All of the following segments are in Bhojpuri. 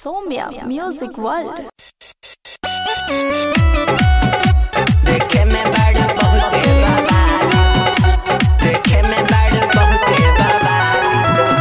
Somia Music World. देखे में बड़ बहुते बवाली देखे में बड़ बहुते बवाली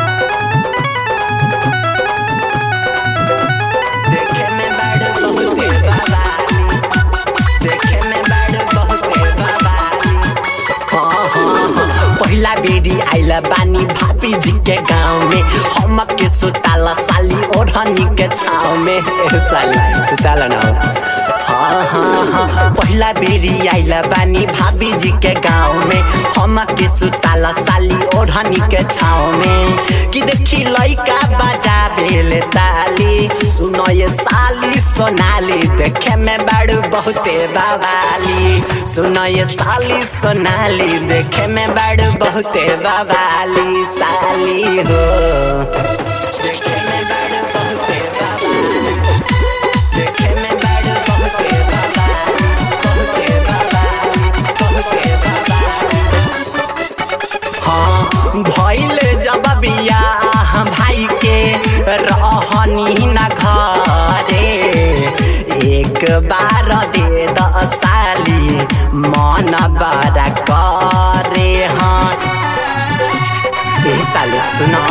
देखे में बड़ बहुते बवाली देखे में बड़ बहुते बवाली हाँ हाँ हाँ पहिला बेरी आइला बानी भाभी जी के गाँव में हम के सुताला साली ओढ़नी के छाव में ए साली सुताला ना हाँ हाँ हाँ पहिला बेरी आइला बानी भाभी जी के गाँव में हम के सुताला साली ओढ़नी के छाव में कि देखी लइका बजा बेले ताली सुनो ये साली सोनाली देखे में बड़ बहुते बवाली सुनो ये साली सोनाली देखे में बड़ बहुते बवाली साली हो देखे में बड़ बहुते बवाली देखे में बड़ बहुते बवाली बहुते बवाली बहुते बवाली हाँ भइल जब बियाह भाई के रहनी न घरे एक बार दे द साली मन बड़ा करे हाँ ए साली सुना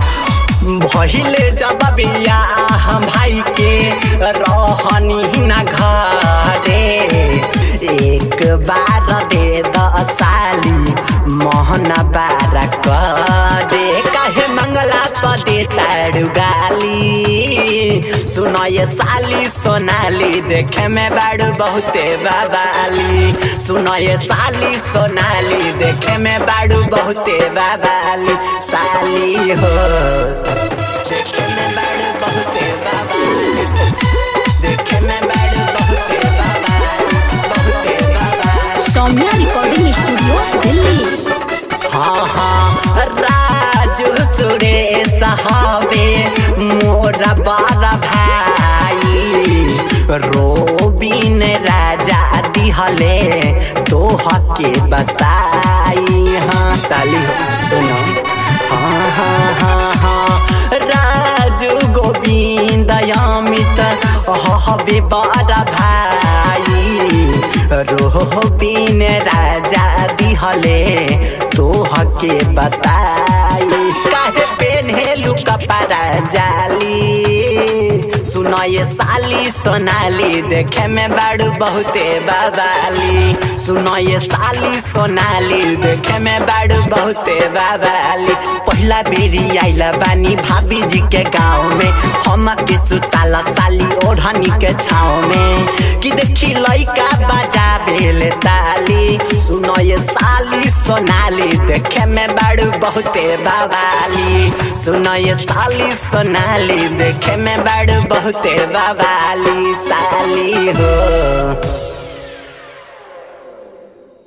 भइल जब बियाह भाई के रहनी न घरे एक बार दे द साली मोहन बार करे काहे मंगला पदे ताड़ू गाली सुनो ये साली सोनाली देखे में बड़ बहुते बाबाली सुनो ये साली सोनाली देखे में बड़ बहुते बाबाली साली हो देखे में बड़ बहुते बाबाली देखे में बड़ बहुते बाबाली बहुते बाबाली सौम्या रिकॉर्डिंग स्टूडियो दिल्ली हाँ हाँ राजू सुरेश हवे मोरा बड़ा भाई रोबिन राजा दिहले तोह के बताई हाँ साली सुनो हाँ हाँ हाँ हाँ राजू गोविंद अमित हवे बड़ा भाई रोबिन राजा दिहले तोह के बताई काहे पेन्हेलु कपड़ा जाली सुनो ये साली सोनाली देखे में बड़ बहुते बाबाली सुनो ये साली सोनाली देखे में बड़ बहुते बाबाली पहिला बेरी आइला बानी भाभी जी के गाँव में हम के सुताला साली ओढ़नी के छाव में कि देखी लइका बजा बेले ताली सुनो ये साली सोनाली देखे में बड़ बहुते बवाली सुनो ये साली सोनाली देखे में बड़ बहुते बवाली साली हो